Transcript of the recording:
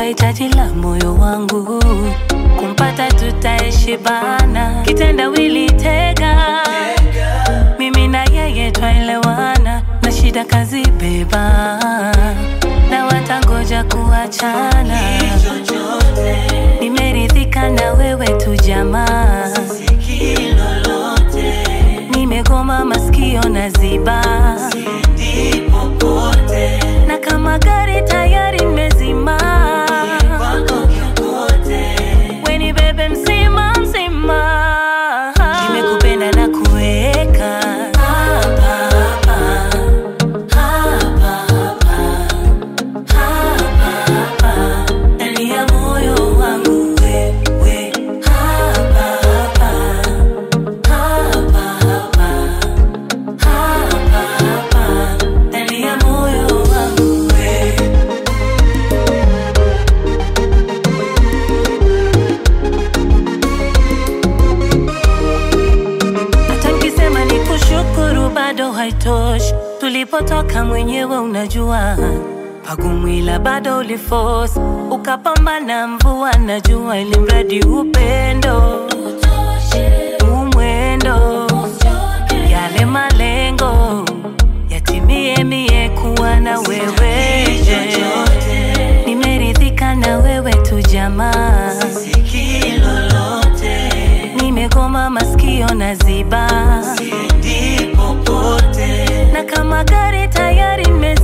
hitaji la moyo wangu, kumpata tutaishi bana, kitendawili tega, mimi na yeye twaelewana, na shida kazi beba, na watangoja kuachana, nimeridhika na wewe tu jamaa, nimegoma masikio na ziba na kama gari tayari nimezima, weni bebe mzima mzima, nimekupenda na kuweka hapa hapa hapa hapa hapa hapa ndani ya moyo wangu wewe hapa hapa hapa hapa hapa hapa ndani ya moyo wangu wewe hata nkisema ni kushukuru bado haitoshi. Tulipotoka mwenyewe unajua, pagumwila bado uliforce, ukapambana mvua na jua, ili mradi upendo umwendo, yale malengo yatimie, mie kuwa na wewe, nimeridhika na wewe tu jamaa nimegoma masikio na ziba na kama gari tayari nime